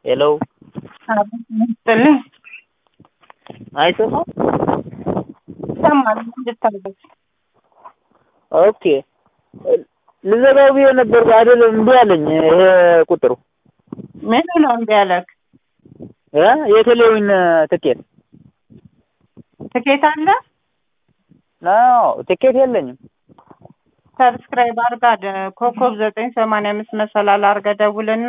ሄሎ ስጥልኝ አይሰማም? ይሰማል። እንድታዘዝ ኦኬ ልዘጋው ብዬ ነበር አይደለም እምቢ አለኝ ይሄ ቁጥሩ ምኑ ነው እምቢ ያለክ? እ የቴሌዊን ትኬት ትኬት አለ? ነው ትኬት የለኝም። ሰብስክራይብ አርጋ ደ- ኮከብ ዘጠኝ ሰማንያ አምስት መሰላል አርገ ደውልና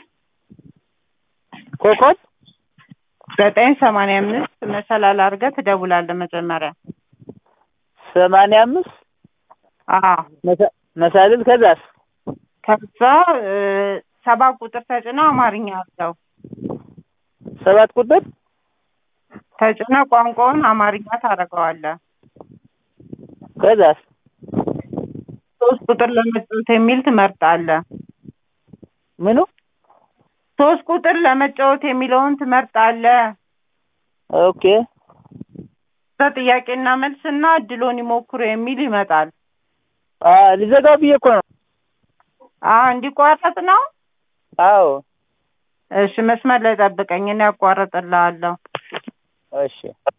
ኮከብ ዘጠኝ ሰማንያ አምስት መሰላል አርገ ትደውላለህ መጀመሪያ። ሰማንያ አምስት አዎ መሳ- መሳልል ከዛስ ከዛ እ፣ ሰባት ቁጥር ተጭነው አማርኛ አርገው ሰባት ቁጥር ተጭነ ቋንቋውን አማርኛ ታደርገዋለህ። ከዛስ ሶስት ቁጥር ለመጫወት የሚል ትመርጣለህ። ምኑ ሶስት ቁጥር ለመጫወት የሚለውን ትመርጣለህ። ኦኬ ከዛ ጥያቄና መልስና እድሎን ይሞክሩ የሚል ይመጣል። አ ልዘጋው ብዬ እኮ ነው። አዎ እንዲቋረጥ ነው። አዎ እሺ መስመር ላይ ጠብቀኝ፣ እኔ አቋርጥልሃለሁ። እሺ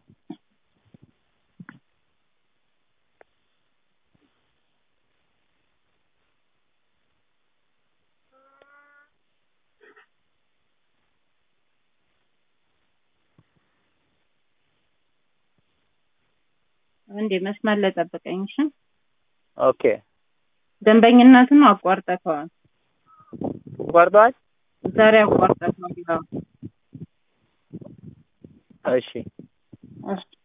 አንዴ መስመር ላይ ጠብቀኝ። እሺ ኦኬ ደንበኝነቱን አቋርጠከዋል። ቆርጠዋል። ዛሬ አቋርጠከዋል። አዎ። እሺ እሺ